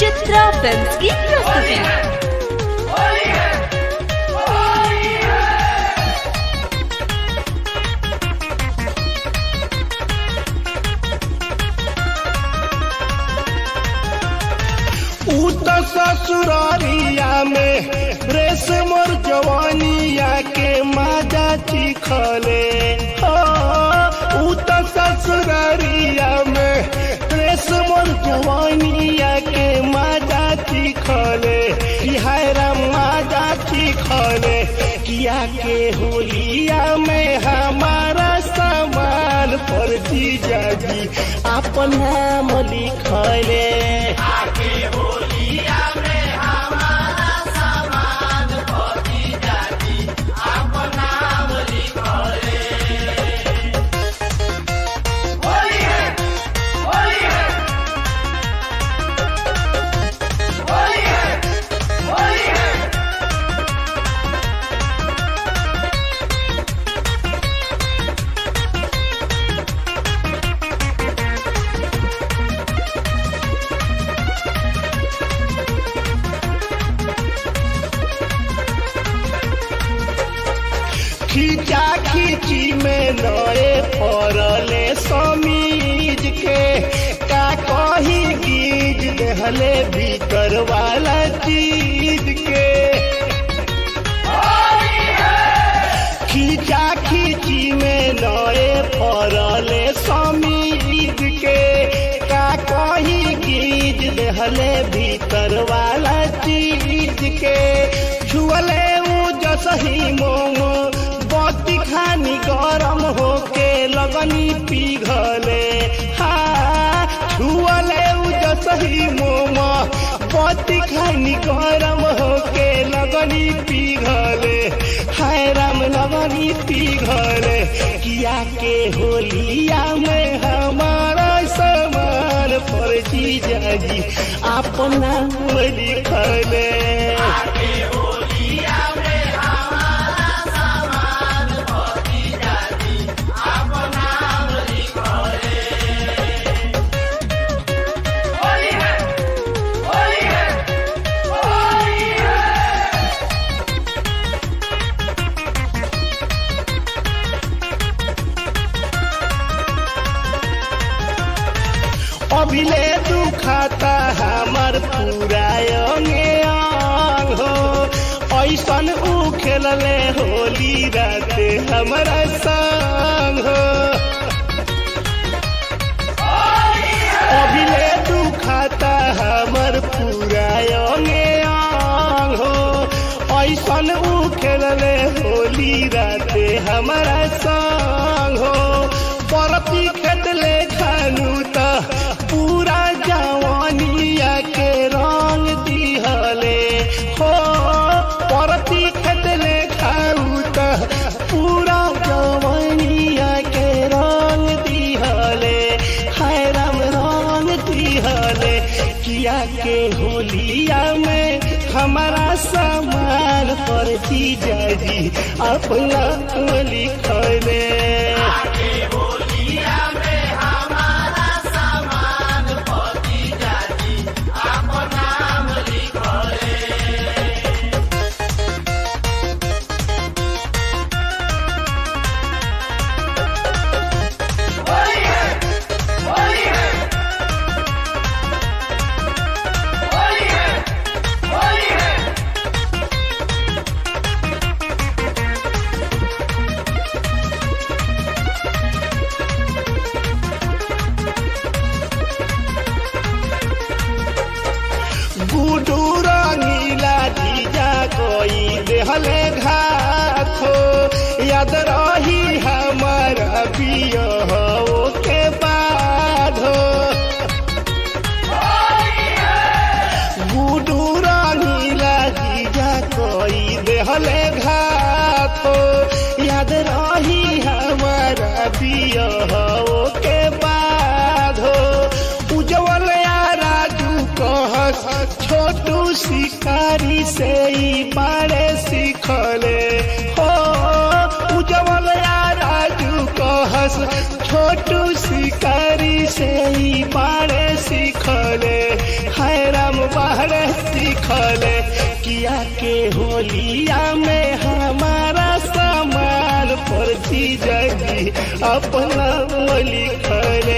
Chitra film की प्रस्तुति ऊ त ससुरारिया में रेस मोर जवानिया के माजा चिखले हो ऊ त ससुरारिया में रेस मोर जवानिया के माजा चिखले हाय राम माजा चिखले किया के होलिया में हमारा सामान पर जीजा जी अपन नाम लिखले खींचा खींची में नए पड़ले समीज के का कही गीज दहले भीतर वाला चीज के खींचा खींची में नए पड़ले समीज के का कही गीज दहले भीतर वाला चीज के छुअले ऊ जसही मोमो बत्ती खानी गरम होके लगनी पिघले हा छुअले ऊ जसही मोमो बत्ती खानी गरम होके लगनी पिघले हाय राम लगनी पिघले किया के होलिया में हमारा समान पर जीजा जी अपना लिखले अभिले दुखाता हमार पूरा अंगे अंग हो ऐसन ऊ खेलले होली राते हमारा संग हो अभिले दुखाता हमार पूरा अंगे अंग हो ऐसन ऊ खेलले होली राते हमारा संग हो परती खेतले खानू त पूरा जवानिया के रंग दिहले हो परती खेतले खाऊ त पूरा जवानिया के रंग दिहले हाय राम रंग दिहले किया के होलिया में हमारा सामान पर जीजा जी अपना लिखले गुडू रंगीला जीजा कोई देहले घाथो याद रही हमारा पियो के बाधो गुडू रंगीला जीजा कोई देहले घाथो याद रही हमारा पियो के बाधो उज्जवल या राजू कहस छोटू शिकारी से ही बारे सीखले हो उज्जवल या राजू कहस छोटू शिकारी से ही बारे सीखले हाय राम सीखले किया के होलिया में हमारा सामान पर जीजाजी अपना लिखले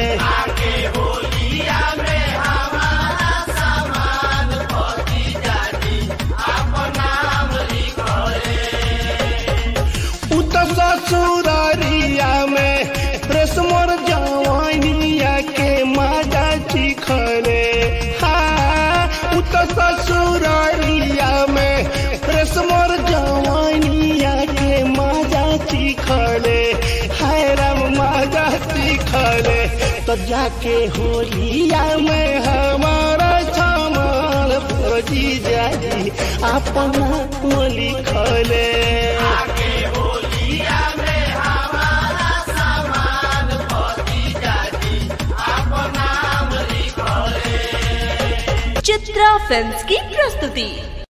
उत ससुरारिया में रेशमर जवानिया के मजा चिखले हाँ उत ससुरारिया में रेशमर जवानिया के मजा चिखले हाय राम मजा चिखले तो जाके होलिया में हमारा छमाल फौजी जाजी अपना लिखले चित्रा फिल्म्स की प्रस्तुति